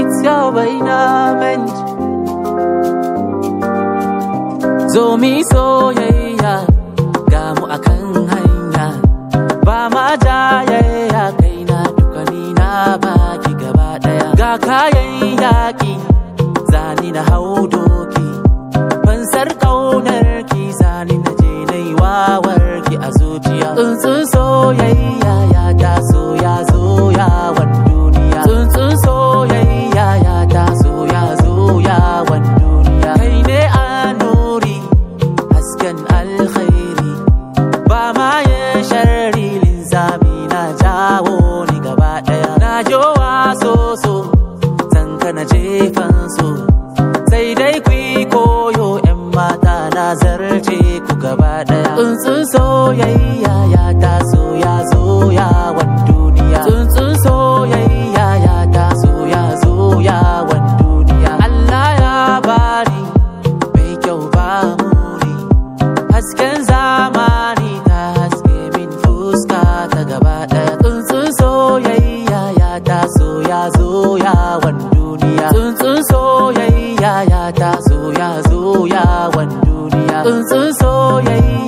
it's your bainament zo mi soyayya ga mu akan hanya ba ma jayayya kaina duka ni na baki gaba daya ga kayan yaki zani na hau doki fansar kaunar ki zani na je nai wawar ki a zuciya tsuntsun soyayya ya taso ya zo yawan duniya tsuntsun soyayya ya taso ya zo yawan duniya kai ne a nuri hasken alkhairi ba ma ya sharri linzami na jawo ni gaba daya na jowa soso zan kana jefan so sai dai ku yi koyo yan mata na zarce ku gaba daya tsuntsun soyayya ya taso ya zo yawan duniya tsuntsun soyayya ya taso ya zo yawan duniya Allah ya bani mai kyau ba muri hasken zamani ta haske min fuska ta gaba daya tsuntsun soyayya ya taso ya zo yawan duniya tsuntsun soyayya ya taso ya zo yawan duniya tsuntsun soyayya